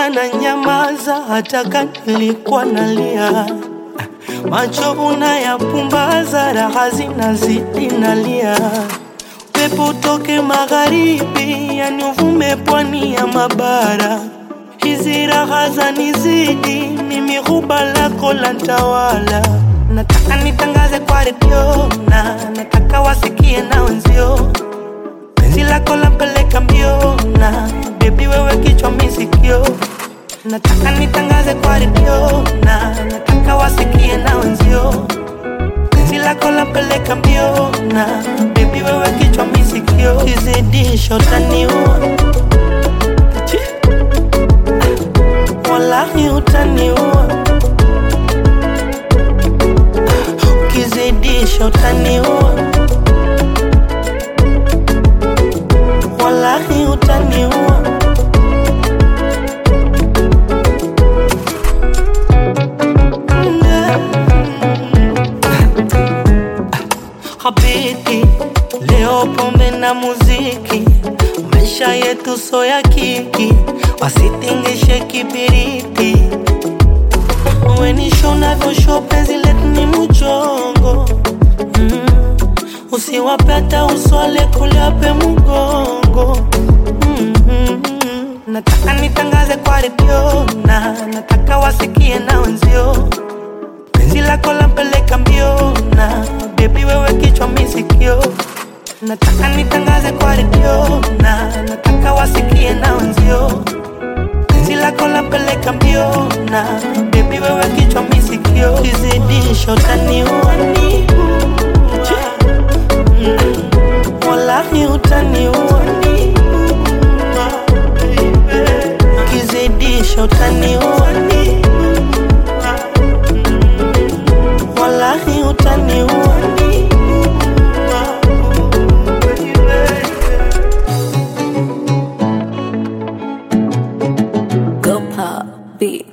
Mbona na nyamaza hata kama nilikuwa nalia? Macho unayapumbaza, raha zinazidi nalia. Pepo utoke magharibi, yani uvume pwani ya mabara. Hizi raha zanizidi, mimi ghuba lako la ntawala. Nataka nitangaze kwa redio na nataka wasikie na wenzio penzi lako lampeleka mbio na bebi wewe kichwa misikio nataka nitangaze kwa redio na nataka wasikie na wenzio penzi lako lampeleka mbio na bebi wewe kichwa misikio kizidisho taniua Chi. wallahi utaniua ukizidisha utaniua wallahi utaniua Habiti, leo pombe na muziki, maisha yetu so ya kiki, wasitingishe kibiriti. Wenisho unavyosho penzi letu ni mchongo mm. Usiwapeta uswale kuliape mgongo mm -hmm. Nataka nitangaze kwa redio na nataka wasikie na wenzio penzi lako lampeleka mbio na bebi wewe kichwa misikio nataka nitangaze kwa redio na nataka wasikie na wenzio penzi lako lampeleka mbio na bebi wewe kichwa misikio kizidisha utaniua Chi. Mm. wallahi utaniua kizidisha utaniua wallahi utaniua Go pop beat.